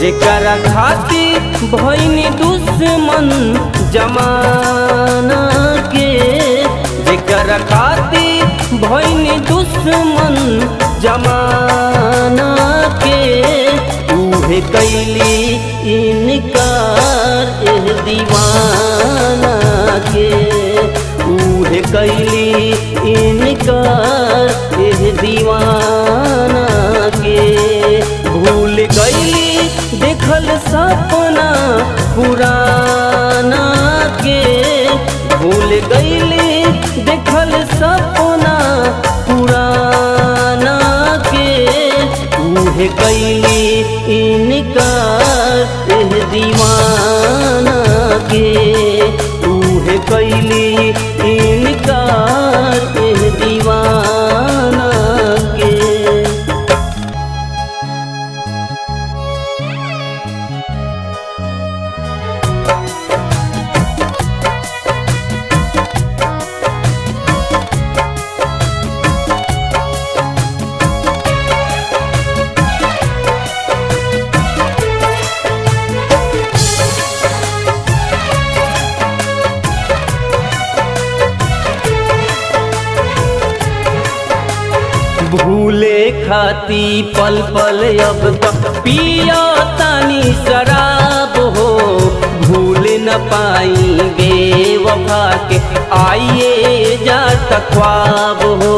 जेकरा खाती भइनी दुश्मन जमाना के जेकरा खाती भइनी दुश्मन जमाना के उहे कैली इनकार एह दीवाना के उहे कैली इनकार एह दीवाना के भूल गईली देखल सपना पुराना के भूल गईली देखल सपना पुराना के उहे कैली इनकार एह दीवाना के उहे कैली इनकार एह दीवाना के भूले खाती पल पल अब तक पिया तानी शराब हो भूल न पाएंगे वफा के आइए जा ख्वाब हो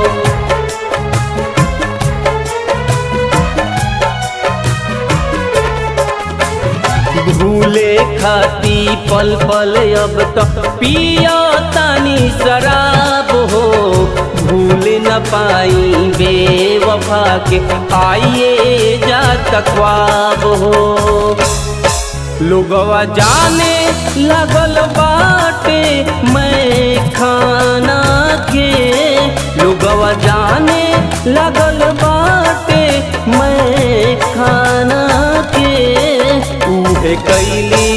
भूले खाती पल पल अब तक पिया तानी शराब हो भूल न पाई बेवफा के आइए जा तख्वाब हो लोगवा जाने लगल बाटे मैं खाना के लोगवा जाने लगल बाटे मैं खाना के उहे कैली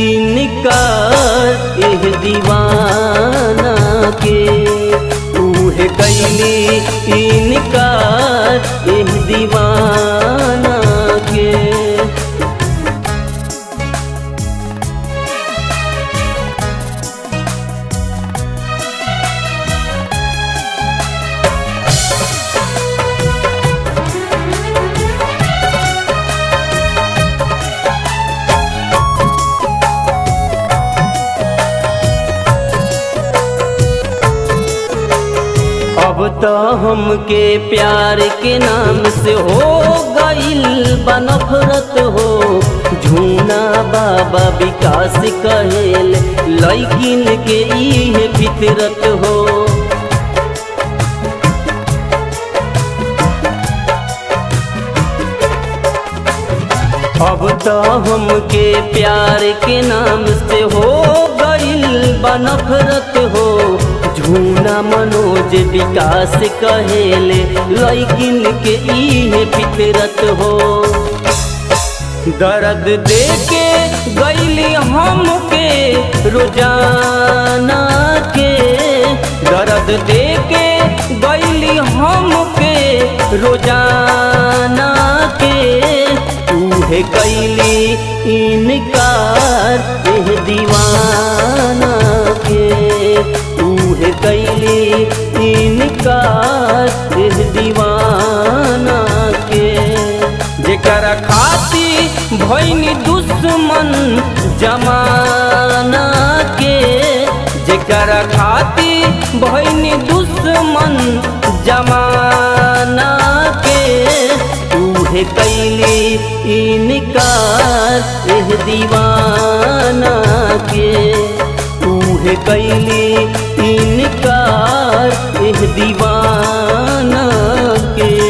इनकार एह दीवाना के उहे कैली इनकार एह दीवाना के अब तो हमके प्यार के नाम से हो गईल बनफरत हो झूना बाबा विकास कहेल लैकिन के इहे फितरत हो अब तो हमके प्यार के नाम से हो गईल बनफरत हो झूना मनोज विकास कहेले लैकिन के इहे फितरत हो दर्द दे के गईली हमके रोजाना के दर्द दे के गईली हमके रोजाना के तूहे कैली इनकार एह दीवाना के तूहे कैली इनकार एह दीवाना के जेकरा खाती भइनी दुश्मन जमाना के जेकरा खाती भइनी दुश्मन जमाना के तूहे कैली इनकार एह दीवाना के तूहे कैली इनकार एह दीवाना के